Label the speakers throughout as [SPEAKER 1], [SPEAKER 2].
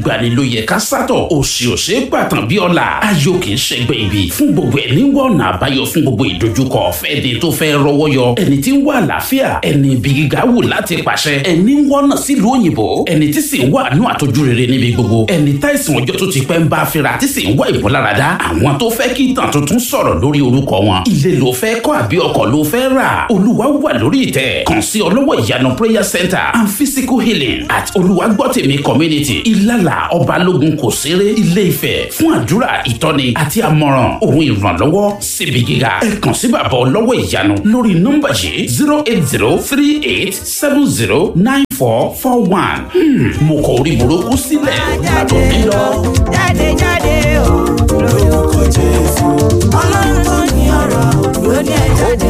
[SPEAKER 1] ìgbàni ló yẹ ká sátọ̀ òsì òsè gbàtàn bí ọ̀la ayọ̀ kì í ṣẹgbẹ́ ibi fún gbogbo ẹ̀ ní wọ̀nà àbáyọ fún gbogbo ìdojúkọ fẹ́ẹ̀dẹ̀ tó fẹ́ rọwọ́ yọ ẹni tí ń wá àlàáfíà ẹni ibi gíga wù láti pàṣẹ ẹni ń wọ́nà sílùú òyìnbó ẹni tí sì ń wá àánú àtọ́jú rere níbi gbogbo ẹni táìsàn ọjọ́ tó ti pẹ́ ń bá fira tí sì ń wá ìmúláradá àwọn tó fẹ́ kí ìtàn tuntun sọ̀rọ̀ lórí orúkọ wọn ilé ló fẹ́ kọ́ àbí ọkọ̀ ló fẹ́ rà olúwa wà lórí ìtẹ́ kàn sí ọlọ́wọ́ ìyanu prayer center and physical healing at olùwàgbọ́tẹ̀mí community ìlàlà ọbalógun kò séré ilé ifẹ̀ fún àdúrà ìtọ́ni àti àmọ̀ràn òun ìrànlọ́wọ́ síbi gíga ẹ kàn sí bàbá ọlọ́wọ́ ìyanu lórí nọ́mbà yìí zero eight zero three eight seven zero nine four four one mo kọ orí burúkú sílẹ̀ látọ̀ bí lọ.
[SPEAKER 2] jáde jáde o lórúkọ jésù ọlọ́run tó ní ọ̀rọ̀ ló ní ẹ jáde.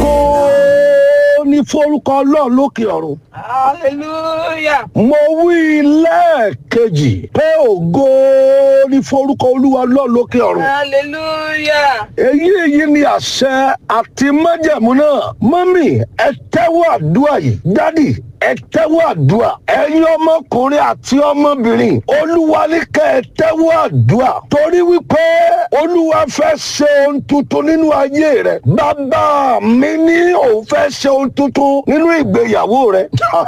[SPEAKER 3] ó ní forúkọ ọlọ́run lókè ọ̀run.
[SPEAKER 2] hallelujah.
[SPEAKER 3] mo wí lẹ́ẹ̀kejì pé ògo ní forúkọ olúwa ọlọ́run lókè ọ̀run.
[SPEAKER 2] hallelujah.
[SPEAKER 3] èyí èyí ni àṣẹ àti májẹ̀mú náà mọ́mì ẹ tẹ́wọ́ àdúrà yìí dádì ẹ tẹ́wọ́ àdúrà ẹ̀yin ọmọkùnrin àti ọmọbìnrin olúwa ní kẹ́ ẹ tẹ́wọ́ àdúrà torí wípé olúwa fẹ́ ṣe ohun tuntun nínú ayé rẹ bàbá mi ní òun fẹ́ ṣe ohun tuntun nínú ìgbéyàwó rẹ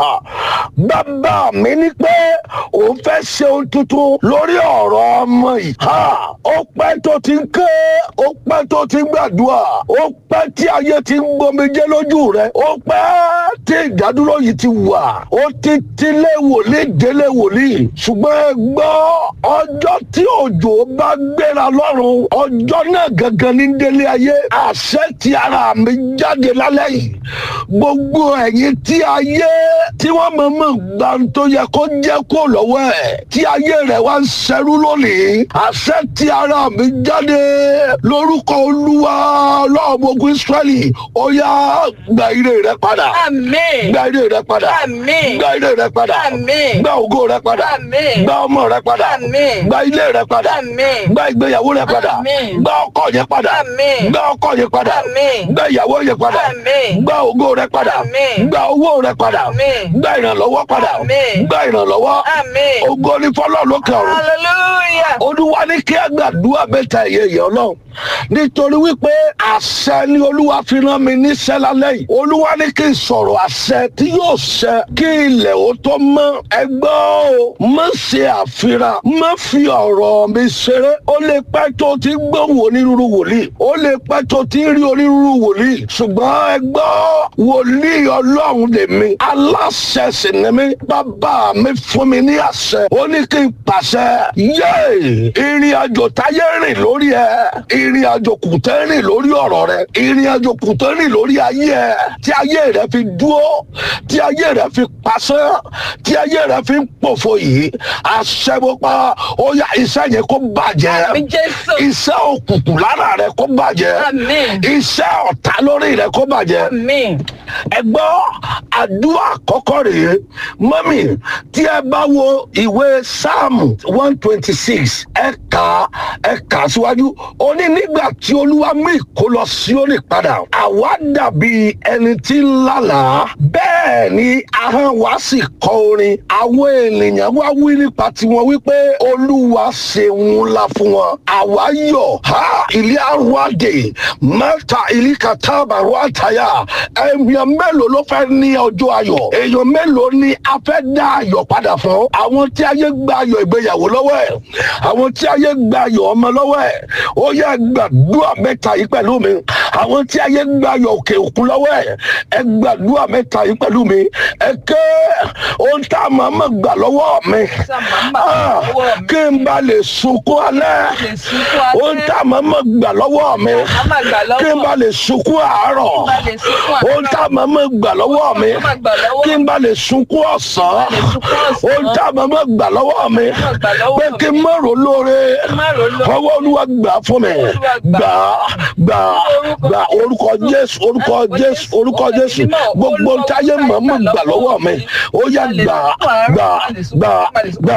[SPEAKER 3] bàbá mi ní pé òun fẹ́ ṣe ohun tuntun lórí ọ̀rọ̀ ọmọ yìí Ha! ó pẹ́ tó ti ń ké ó pẹ́ tó ti ń gbàdúrà ó pẹ́ tí ayé ti ń gbomijé lójú rẹ ó pẹ́ tí ìdádúró yìí ti wà ó ti tilé wòlíì délé wòlíì ṣùgbọ́n ẹ gbọ́ ọjọ́ tí òjò bá gbéra lọ́rùn ọjọ́ náà gangan ní délé ayé àṣẹ ti ara mi jáde lálẹ́ yìí gbogbo ẹ̀yin tí ayé tí wọ́n mọ̀ mọ̀ gbà tó yẹ kó jẹ́ kó lọ́wọ́ ẹ̀ tí ayé rẹ̀ wá ń ṣẹrú lónìí àṣẹ ti ara mi jáde lórúkọ olúwa ọlọ́ọ̀mọ̀gùn israẹli ó yá gba ire rẹ padà
[SPEAKER 2] àmín.
[SPEAKER 3] gba ire rẹ padà
[SPEAKER 2] Àmín.
[SPEAKER 3] gba ire rẹ padà
[SPEAKER 2] Àmín.
[SPEAKER 3] gba ògo rẹ padà
[SPEAKER 2] Àmín.
[SPEAKER 3] gba ọmọ rẹ padà
[SPEAKER 2] Àmín.
[SPEAKER 3] gba ilé rẹ padà
[SPEAKER 2] Àmín.
[SPEAKER 3] gba ìgbéyàwó rẹ padà
[SPEAKER 2] Àmín.
[SPEAKER 3] gba ọkọ yẹn padà
[SPEAKER 2] Àmín.
[SPEAKER 3] gba ọkọ yẹn padà
[SPEAKER 2] Àmín.
[SPEAKER 3] gba ìyàwó yẹn padà
[SPEAKER 2] Àmín.
[SPEAKER 3] gba ògo rẹ padà
[SPEAKER 2] Àmín.
[SPEAKER 3] gba owó rẹ padà
[SPEAKER 2] Àmín.
[SPEAKER 3] gba ìrànlọ́wọ́ padà
[SPEAKER 2] Àmín.
[SPEAKER 3] gba ìrànlọ́wọ́
[SPEAKER 2] Àmín.
[SPEAKER 3] ògo ní fọlọ́ lókè ọ̀run
[SPEAKER 2] hallelujah.
[SPEAKER 3] olúwa ní kí àgbàdua mẹ́ta ẹ̀yẹ yẹn ọlọ́run nítorí wípé àṣẹ ni olúwa fi rán mi níṣẹ́ lálẹ́ yìí olúwa ní kí n sọ̀rọ̀ àṣẹ tí yóò ṣẹ kí ilẹ̀ ó tó mọ́ ẹgbẹ́ o má ṣe àfihàn má fi ọ̀rọ̀ mi ṣeré ó lè pẹ́ tó ti gbóhùn onírúurú wòlíì ó lè pẹ́ tó ti rí onírúurú wòlíì ṣùgbọ́n ẹgbẹ́ wòlíì ọlọ́run lèmi aláṣẹ sì ni mí bàbá mi fún mi ní àṣẹ ó ní kí n pàṣẹ yéè ìrìn àjò táyé rìn lórí ẹ ìrìn àjò kùtẹ́ rìn lórí ọ̀rọ̀ rẹ ìrìn àjò kùtẹ́ rìn lórí ayé ẹ tí ayé rẹ fi dúró tí ayé rẹ fi pàṣẹ tí ayé rẹ fi ń pòfo yìí àṣẹwọ́pá ó yá iṣẹ́ yẹn kó bàjẹ́
[SPEAKER 2] Àmín Jésù.
[SPEAKER 3] iṣẹ́ òkùnkùn lára rẹ kó bàjẹ́
[SPEAKER 2] Àmín.
[SPEAKER 3] iṣẹ́ ọ̀tá lórí rẹ kó bàjẹ́
[SPEAKER 2] àmín.
[SPEAKER 3] ẹ gbọ́ àdúrà àkọ́kọ́ rèé mọ́mì tí ẹ bá wo ìwé sáàmù one twenty six ẹ kà á ẹ kà á síwájú ó ní nígbà tí olúwa mú ìkólọ Síónì padà àwa dàbí ẹni tí ń lálàá bẹ́ẹ̀ ni ahọ́n wa sì kọ orin àwọn ènìyàn wá wí nípa tiwọn wípé olúwa ṣeun ńlá fún wọn àwa yọ̀ ha ilé arúgbó mẹ́ta ìlí kàtàbà rúwàtàyà èèyàn mélòó ló fẹ́ ní ọjọ́ ayọ̀ èèyàn mélòó ni a fẹ́ dá ayọ̀ padà fún àwọn tí ayé gba ayọ̀ ìgbéyàwó lọ́wọ́ ẹ̀ àwọn tí ayé gba ayọ̀ ọmọ lọ́wọ́ ẹ̀ ó yẹ gbàdúrà mẹ́ta yìí pẹ̀lú mi àwọn tí ayé gba ayọ̀ òkè òkun lọ́wọ́ ẹ̀ ẹ gbàdúrà mẹ́ta yìí pẹ̀lú mi ẹ ké ohun tá a máa ma gbà lọ́wọ́ mi
[SPEAKER 2] Tá a máa ma gbà
[SPEAKER 3] Ah,
[SPEAKER 2] lọ́wọ́ mi.
[SPEAKER 3] kí n bá lè sunkún alẹ́
[SPEAKER 2] lè sunkún alẹ́.
[SPEAKER 3] ohun tá a máa ma gbà lọ́wọ́ mi
[SPEAKER 2] a máa gbà lọ́wọ́.
[SPEAKER 3] kí n bá lè sunkún àárọ̀
[SPEAKER 2] bá lè sunkún àárọ̀.
[SPEAKER 3] ohun tá a máa ma gbà lọ́wọ́ mi
[SPEAKER 2] Ohun tá a máa gbà lọ́wọ́
[SPEAKER 3] kí n bá lè sunkún ọ̀sán
[SPEAKER 2] Kí n bá lè sunkún ọ̀sán.
[SPEAKER 3] ohun tá a máa ma gbà lọ́wọ́ mi
[SPEAKER 2] máa gbà lọ́wọ́
[SPEAKER 3] pé
[SPEAKER 2] mi.
[SPEAKER 3] kí n má rò lóore
[SPEAKER 2] n má rò lóore.
[SPEAKER 3] ọwọ́ olúwa gbà fún mi
[SPEAKER 2] Olúwa
[SPEAKER 3] gbà
[SPEAKER 2] gbà.
[SPEAKER 3] gbà gbà orúkọ jésù orúkọ jésù orúkọ jésù gbogbo ntáyé màmá gbà lọ́wọ́ mi ó yá gbà gbà gbà gbà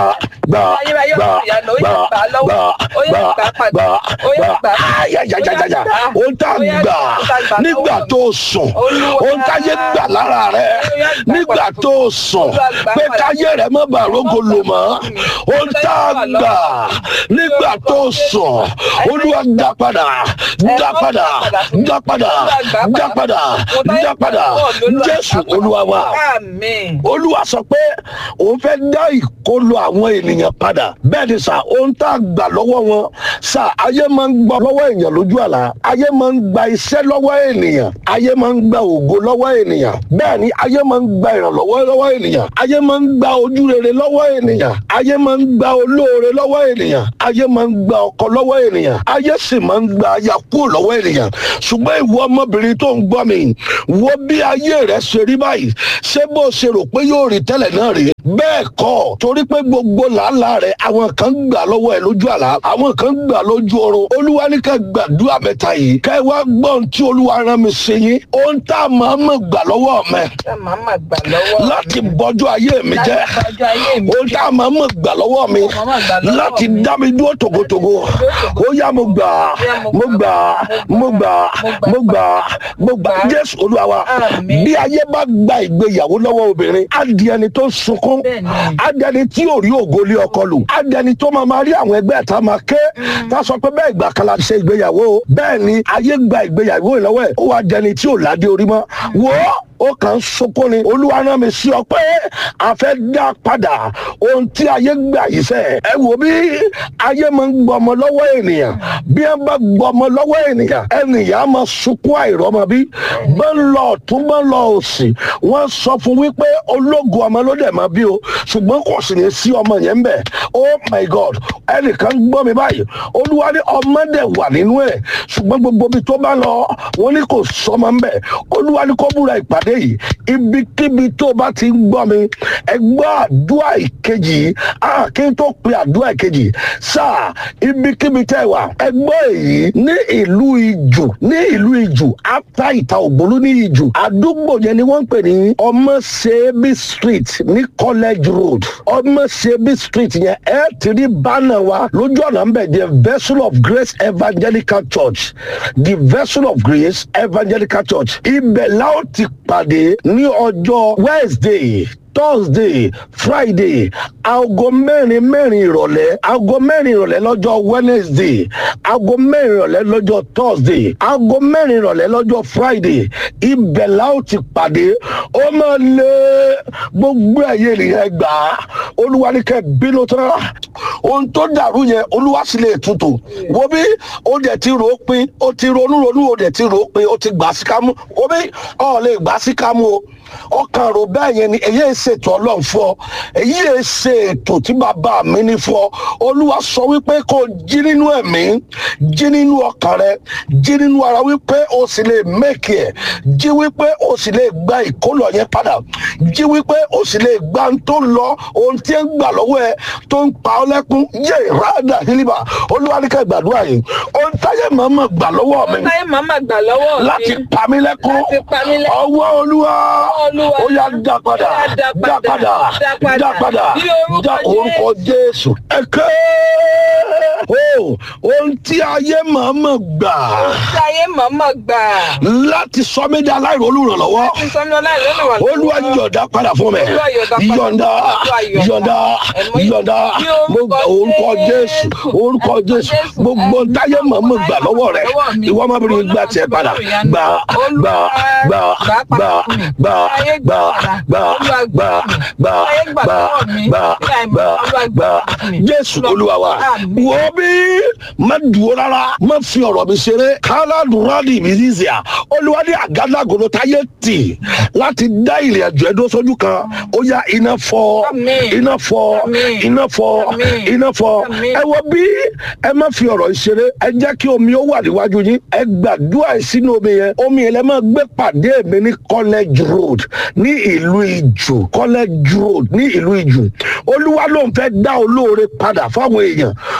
[SPEAKER 3] gbà
[SPEAKER 4] Ayérayé
[SPEAKER 3] gbà
[SPEAKER 4] ọ̀sìn ìyanu, ó yá
[SPEAKER 3] gbà
[SPEAKER 4] gbà á lọ́wọ́.
[SPEAKER 3] gbà
[SPEAKER 4] Ó yá
[SPEAKER 3] gbà
[SPEAKER 4] gbà á padà.
[SPEAKER 3] gbà
[SPEAKER 4] Ó yá
[SPEAKER 3] gbà
[SPEAKER 4] gbà á padà.
[SPEAKER 3] ayajajajaja
[SPEAKER 4] Ó yá gbà á.
[SPEAKER 3] ó tá
[SPEAKER 4] Ó yá
[SPEAKER 3] gbà
[SPEAKER 4] ó tá gbà
[SPEAKER 3] nígbà
[SPEAKER 4] lọ́wọ́
[SPEAKER 3] tó sùn
[SPEAKER 4] Olúwa.
[SPEAKER 3] ó táyé gbà lára rẹ
[SPEAKER 4] Ó yá gbà á
[SPEAKER 3] nígbà
[SPEAKER 4] padà.
[SPEAKER 3] tó sùn
[SPEAKER 4] Olúwa gbà á
[SPEAKER 3] pé
[SPEAKER 4] padà.
[SPEAKER 3] káyé rẹ má bàa rógo lò mọ́ ó tá gbà nígbà tó sùn olúwa dá padà dá padà dá padà dá padà dá padà jésù olúwa wa
[SPEAKER 4] Àmín.
[SPEAKER 3] olúwa sọ pé òun fẹ́ dá ìkólọ àwọn ènìyàn padà bẹ́ẹ̀ ni sà ohun tá a gbà lọ́wọ́ wọn sà ayé máa ń gbà lọ́wọ́ èèyàn lójú àlá ayé máa ń gba iṣẹ́ lọ́wọ́ ènìyàn ayé máa ń gba ògo lọ́wọ́ ènìyàn bẹ́ẹ̀ ni ayé máa ń gba ìrànlọ́wọ́ lọ́wọ́ ènìyàn ayé máa ń gba ojú rere lọ́wọ́ ènìyàn ayé máa ń gba olóore lọ́wọ́ ènìyàn ayé máa ń gba ọkọ lọ́wọ́ ènìyàn ayé sì máa ń gba aya kúrò lọ́wọ́ ènìyàn ṣùgbọ́n ìwọ ọmọbìnrin tó ń gbọ́ mi wo bí ayé rẹ ṣe rí báyìí ṣé bó ṣe rò pé yóò rí tẹ́lẹ̀ náà rí bẹ́ẹ̀ kọ́ torí pé gbogbo làálàá rẹ̀ àwọn kan gbà lọ́wọ́ ẹ̀ lójú àlá àwọn kan gbà lójú oorun olúwa ní ká gbàdúrà mẹ́ta yìí ká ẹ wá gbọ́ ohun tí olúwa rán mi sí yín ohun tá a máa mọ̀ gbà lọ́wọ́ mẹ́
[SPEAKER 4] Ṣé màá mà gbà lọ́wọ́
[SPEAKER 3] láti bọ́jú ayé mi jẹ́
[SPEAKER 4] Láti bọ́jú ayé mi
[SPEAKER 3] ohun tá a máa mọ̀ gbà lọ́wọ́ mi
[SPEAKER 4] Ohun tá a máa gbà lọ́wọ́
[SPEAKER 3] láti
[SPEAKER 4] mi.
[SPEAKER 3] dá mi dúró tògótògó ó yá mo gbà mo gbà mo gbà mo gbà mo gbà jésù olúwa wa
[SPEAKER 4] Àmín.
[SPEAKER 3] bí ayé bá gba ìgbéyàwó lọ́wọ́ obìnrin á di ẹni tó sunkún
[SPEAKER 4] Bẹ́ẹ̀ni.
[SPEAKER 3] á di ẹni tí ò rí ògo lé ọkọ lù á di ẹni tó máa máa rí àwọn ẹgbẹ́ ẹ̀ta máa ké tá a sọ pé bẹ́ẹ̀ ìgbà kan la ṣe ìgbéyàwó o. bẹ́ẹ̀ ni ayé gba ìgbéyàwó yìí lọ́wọ́ ẹ̀ ó wá di ẹni tí ò ládé orí mọ́ wò ó ó kàn ń sunkún ni olúwa rán mi sí ọ pé a fẹ́ dá padà ohun tí ayé gbà yìí sẹ́ ẹ wò bí ayé máa ń gbọmọ lọ́wọ́ ènìyàn bí ẹ bá gbọmọ lọ́wọ́ ènìyàn ènìyàn á máa sunkún àìrọ́mọ bí bá ń lọ ọ̀tún bá ń lọ òsì wọ́n sọ fún wípé ológun ọmọ ló dẹ̀ máa bí o ṣùgbọ́n kò sì ní sí ọmọ yẹn ń bẹ̀ oh my god ẹnìkan gbọ́ mi báyìí olúwa ní ọmọ dẹ̀ wà nínú ẹ̀ ṣùgbọ́n gbogbo ibi tó bá lọ wọ́n ní kò sọmọ ń bẹ̀ olúwa ní kó búra ìpàdé yìí ibikíbi tó bá ti ń gbọ́ mi ẹ gbọ́ àdúrà ìkejì yìí ah kí n tó pe àdúrà ìkejì sáà ibikíbi tẹ́ ẹ wà ẹ gbọ́ èyí ní ìlú ìjù ní ìlú ìjù after ìta ògbólú ní ìjù àdúgbò yẹn ni wọ́n ń pè ní ọmọṣẹ́bí street ní college road ọmọṣẹ́bí street yẹn ẹ ti rí bánà wa lójú ọ̀nà ń bẹ̀ the vessel of grace evangelical church the vessel of grace evangelical church ibẹ̀ la ó ti pàdé ní ọjọ́ wednesday thursday friday aago mẹ́rin mẹ́rin ìrọ̀lẹ́ aago mẹ́rin ìrọ̀lẹ́ lọ́jọ́ wednesday aago mẹ́rin ìrọ̀lẹ́ lọ́jọ́ thursday aago mẹ́rin ìrọ̀lẹ́ lọ́jọ́ friday ibẹ̀ la ó ti pàdé ó máa lé gbogbo ẹ̀yẹ ènìyàn gbà á olúwa ní kẹ́ bínú tán ohun tó dàrú yẹn olúwa sì lè tutù wo bí ó dẹ̀ ti rò ó pin ó ti ronú ronú ó dẹ̀ ti rò ó pin ó ti gbà sí kámú wo bí ọ̀ lè gbà sí kámú o ọkàn rò bẹ́ẹ̀ yẹn ni èyí ẹ̀ ṣètò ọlọ́run fún ọ èyí ẹ̀ ṣe ètò tí bàbá mi ní fún ọ olúwa sọ wípé kó o jí nínú ẹ̀mí jí nínú ọkàn rẹ jí nínú ara wípé o sì lè mẹ́kì ẹ̀ jí wípé o sì lè gba ìkólọ yẹn padà jí wípé o sì lè gba ohun tó lọ ohun tí ń gbà lọ́wọ́ ẹ tó ń pa ọ lẹ́kún yé ìrádà hílíbà olúwa ní ká gbàdúrà yìí ohun táyé màmá gbà lọ́wọ́ mi
[SPEAKER 4] Táyé màá mà gbà lọ́wọ́ mi.
[SPEAKER 3] láti pa mí lẹ́kún
[SPEAKER 4] Láti pa mí lẹ́kún.
[SPEAKER 3] ọwọ́ olúwa
[SPEAKER 4] Olúwa.
[SPEAKER 3] ó yá dá padà
[SPEAKER 4] Ó yá dá
[SPEAKER 3] dá
[SPEAKER 4] padà.
[SPEAKER 3] padà
[SPEAKER 4] Dá padà.
[SPEAKER 3] dá padà
[SPEAKER 4] Ní orúkọ
[SPEAKER 3] dá orúkọ jésù ẹ̀kẹ́ o ohun tí ayé màmá gbà
[SPEAKER 4] Táyé màá mà gbà.
[SPEAKER 3] láti sọ mí di aláìrólùrànlọ́wọ́
[SPEAKER 4] Láti sọ mi ọlá ìlú wà
[SPEAKER 3] olúwa yọ̀ǹda padà fún mi
[SPEAKER 4] Olúwa yọ̀ǹda padà.
[SPEAKER 3] yọ̀ǹda
[SPEAKER 4] Olúwa yọ̀ǹda.
[SPEAKER 3] yọ̀ǹda
[SPEAKER 4] Ẹ̀mọ́-
[SPEAKER 3] yọ̀ǹda
[SPEAKER 4] Ní
[SPEAKER 3] mo
[SPEAKER 4] orúkọ
[SPEAKER 3] gbà orúkọ jésù
[SPEAKER 4] Jésù.
[SPEAKER 3] orúkọ
[SPEAKER 4] Orúkọ
[SPEAKER 3] jésù
[SPEAKER 4] Jésù.
[SPEAKER 3] gbogbo
[SPEAKER 4] Ẹ̀mí
[SPEAKER 3] táyé
[SPEAKER 4] mímọ́
[SPEAKER 3] màmá gbà lọ́wọ́ rẹ
[SPEAKER 4] lọ́wọ́ mi.
[SPEAKER 3] ìwọ ọmọbìnrin gbà tiẹ̀ padà gbà gbà gbà gbà gbà gbà gbà gbà gbà gbà gbà gbà gbà jésù olúwa wa
[SPEAKER 4] Àmín.
[SPEAKER 3] wo bí má dúró rárá má fi ọ̀rọ̀ mi ṣeré káládùrádì mi zizia olúwa ní àgádágodo táyé tì láti dá ìrìn àjò ẹdún sójú kan ó yá iná fọ́
[SPEAKER 4] Àmín.
[SPEAKER 3] iná fọ́
[SPEAKER 4] Àmín.
[SPEAKER 3] iná fọ́
[SPEAKER 4] Àmín.
[SPEAKER 3] iná fọ́
[SPEAKER 4] Àmín.
[SPEAKER 3] ẹ wo bí ẹ má fi ọ̀rọ̀ ìṣeré ẹ jẹ́ kí omi ó wà níwájú yín ẹ gbàdúrà sínú omi yẹn omi yẹn lẹ máa gbé pàdé mi ní college road ní ìlú ìjù college road ní ìlú ìjù olúwa ló ń fẹ́ dá olóore padà fáwọn èèyàn olúwa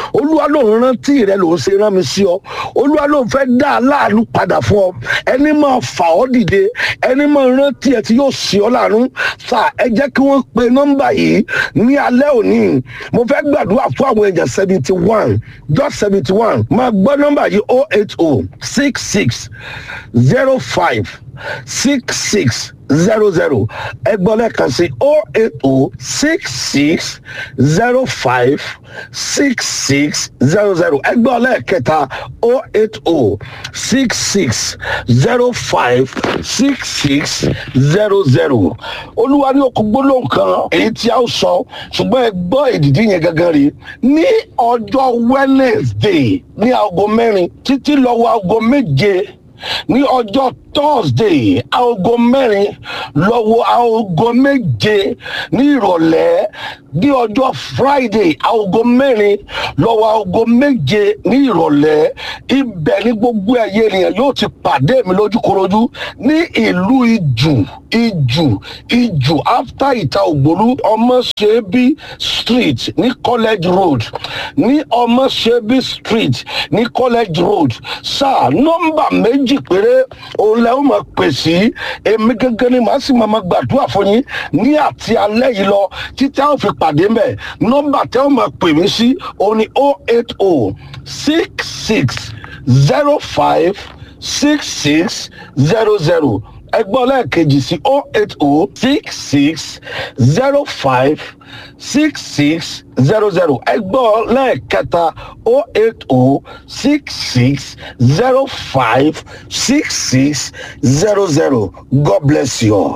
[SPEAKER 3] olúwa lòun rántí rẹ lòun ṣe rán mi sí ọ olúwa lòun fẹ́ dá aláàánú padà fún ọ ẹni máa fà ọ́ dìde ẹni máa rántí ẹ tí yóò ṣe ọ́ láàánú sà ẹ jẹ́ kí wọ́n pe nọ́mbà yìí ní alẹ́ òní mo fẹ́ gbàdúrà fún àwọn èèyàn seventy one just seventy one máa gbọ́ nọ́mbà yìí oh eight oh six six zero five six six zero zero ẹgbọ́n lẹ́ẹ̀kan sí oh eight oh six six zero five six six zero zero ẹgbọ́n lẹ́ẹ̀kẹta oh eight oh six six zero five six six zero zero olúwa ní okùn gbólóhùn kan èyí tí a ó sọ ṣùgbọ́n ẹ gbọ́ èdìdí yẹn gangan rí ní ọjọ́ wednesday ní aago mẹ́rin títí lọ́wọ́ aago méje ní ọjọ́ thursday aago mẹ́rin lọ́wọ́ aago méje ní ìrọ̀lẹ́ ní ọjọ́ friday aago mẹ́rin lọ́wọ́ aago méje ní ìrọ̀lẹ́ ibẹ̀ ní gbogbo ẹ̀yẹ ènìyàn yóò ti pàdé mi lójúkorojú ní ìlú ìjù ìjù ìjù after ìta ògbólú ọmọṣẹ́bí street ní college road ní ọmọṣẹ́bí street ní college road sáà nọ́mbà méjì péré òun lẹ́ ó máa pè sí èmi gẹ́gẹ́ ni màá sì máa máa gbàdúrà fún yín ní àti alẹ́ yìí lọ títí àwọn fi pàdé mẹ́ nọ́mbà tẹ́ ó máa pè mí sí òun ni oh eight oh six six zero five six six zero zero ẹgbọ́n lẹ́ẹ̀kejì sí oh eight oh six six zero five six six zero zero ẹgbọ́n lẹ́ẹ̀kẹta oh eight oh six six zero five six six zero zero god bless you all.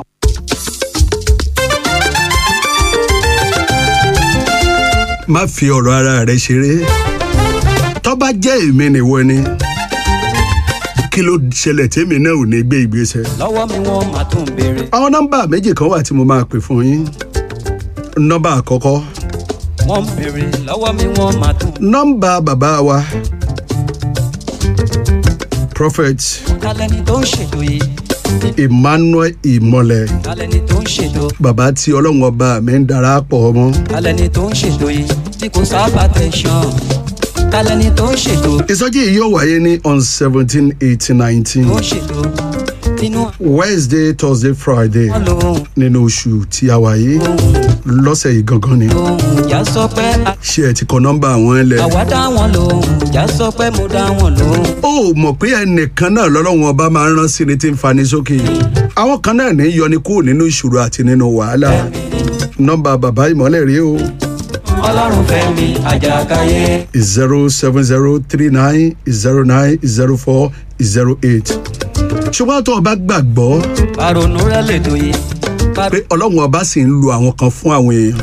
[SPEAKER 5] má fi ọ̀rọ̀ ara rẹ ṣeré tó bá jẹ́ èmi nìwọ ni kí ló ṣẹlẹ̀ tèmi náà ò ní gbé ìgbésẹ̀.
[SPEAKER 6] lọ́wọ́ mi wọ́n máa tún béèrè.
[SPEAKER 5] àwọn nọ́mbà méjì kan wà tí mo máa pè fún yín nọ́mbà àkọ́kọ́
[SPEAKER 6] wọ́n ń béèrè lọ́wọ́ mi wọ́n máa tún.
[SPEAKER 5] nọ́mbà bàbá wa prophet
[SPEAKER 6] kálẹ́ni tó ń ṣètò yìí
[SPEAKER 5] emmanuel ìmọ̀lẹ̀
[SPEAKER 6] kálẹ́ni tó ń ṣètò
[SPEAKER 5] bàbá tí ọlọ́run ọba mi ń darapọ̀ ọmọ
[SPEAKER 6] kálẹ́ni tó ń ṣètò yìí tí kò sábà tẹ̀sán kálẹ́ni tó ń ṣètò
[SPEAKER 5] ìsọjí yìí yóò wáyé ní on seventeen eighteen nineteen
[SPEAKER 6] tó ń ṣètò nínú
[SPEAKER 5] wednesday thursday friday
[SPEAKER 6] àwọn lòun
[SPEAKER 5] nínú oṣù tí a wà yìí lọ́sẹ̀ yìí gangan ni
[SPEAKER 6] lòun ìjà sọ pé a-
[SPEAKER 5] ṣé ẹ ti kọ nọ́mbà àwọn ẹlẹ́.
[SPEAKER 6] àwa dá wọn lòun ìjà sọ pé mo dá wọn lòun.
[SPEAKER 5] ó mọ̀ pé ẹnìkan náà lọ́lọ́run ọba máa ń rán sí ni tí ń fani sókè àwọn kan náà ní í yọni kúrò nínú ìṣòro àti nínú wàhálà nọ́mbà bàbá ìmọ̀lẹ̀ rèé o
[SPEAKER 6] ọlọ́run fẹ́ mi àjàkáyé
[SPEAKER 5] zero seven zero three nine zero nine zero four zero eight ṣùgbọ́n tó o bá gbàgbọ́
[SPEAKER 6] àrònú rẹ lè tó yìí.
[SPEAKER 5] pé ọlọ́run ọba sì ń lu àwọn kan fún àwọn èèyàn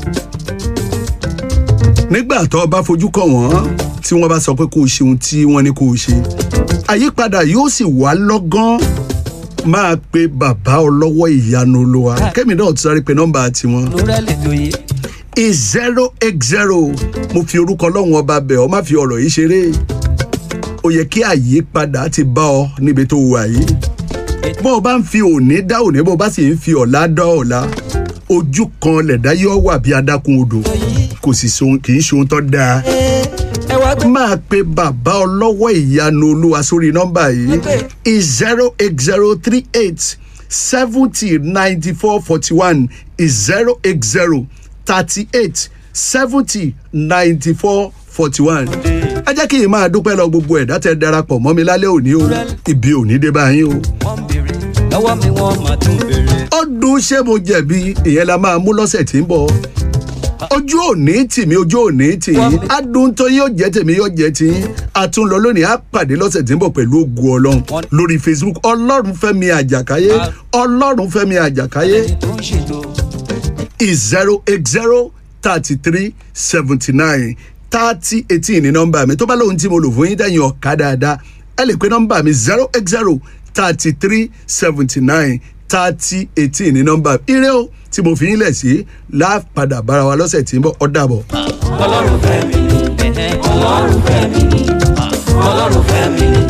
[SPEAKER 5] nígbà tó o bá fojú kàn wọ́n tí wọ́n bá sọ pé kó o ṣe ohun tí wọ́n ní kó o ṣe àyípadà yóò sì wá lọ́gán máa pe bàbá ọlọ́wọ́ ìyanu olúwa kẹ́mi náà ti sáré pe nọ́mbà tiwọn
[SPEAKER 6] àrònú rẹ lè tó yìí.
[SPEAKER 5] is zero eight zero mo fi orúkọ ọlọ́run ọba bẹ̀ ọ́ má fi ọ̀rọ̀ yìí ṣeré ó yẹ kí àyípadà ti bá ọ níbi tó wà yìí bó o bá ń fi òní dá òní bó o bá sì ń fi ọ̀la dá ọ̀la ojú kan lẹ̀dá yóò wà bí adákun odò kò sì sohun kì í ṣohun tó dáa
[SPEAKER 6] ẹ wá gbé
[SPEAKER 5] máa pe bàbá ọlọ́wọ́ ìyanu olúwa sórí nọ́mbà yìí is zero eight zero three eight seventy ninety four forty one is zero eight zero thirty eight seventy ninety four forty one. ẹ jẹ́ kí n máa dúpẹ́ lọ gbogbo ẹ̀dá tẹ darapọ̀ mọ́ mi lálẹ́ òní o ibi òní dé báyìí o.
[SPEAKER 6] wọ́n ń béèrè lọ́wọ́ mi wọ́n máa tún béèrè.
[SPEAKER 5] ọdún ṣé mo jẹ̀bi ìyẹn la máa mú lọ́sẹ̀ tí ń bọ̀ ojú òní tì mí ojú òní tì yín adùn tó yóò jẹ́ tèmi yóò jẹ́ tì yín àtúnlọ lónìí á pàdé lọ́sẹ̀ tí ń bọ̀ pẹ̀lú ògùn ọlọ́run lórí facebook ọlọ́run fẹ́mi àjàkáyé ọlọ́run fẹ́mi àjàkáyé
[SPEAKER 6] ẹni tó ń ṣètò
[SPEAKER 5] is zero eight zero thirty three seventy nine thirty eighteen ní nọ́mbà mi tó bá lóhun tí mo lò fún yín dẹ́yìn ọ̀ka dáadáa ẹ lè pe nọ́mbà mi zero eight zero thirty three seventy nine thirty eighteen ní nọ́mbà ire o tí mo fi yín lẹ̀ sí lápadà bára wa lọ́sẹ̀ tí ń bọ̀ ọ́ dàbọ̀.
[SPEAKER 6] ọlọ́run fẹ́ mi ni ẹ̀hẹ́, ọlọ́run fẹ́ mi ni ọlọ́run fẹ́ mi ni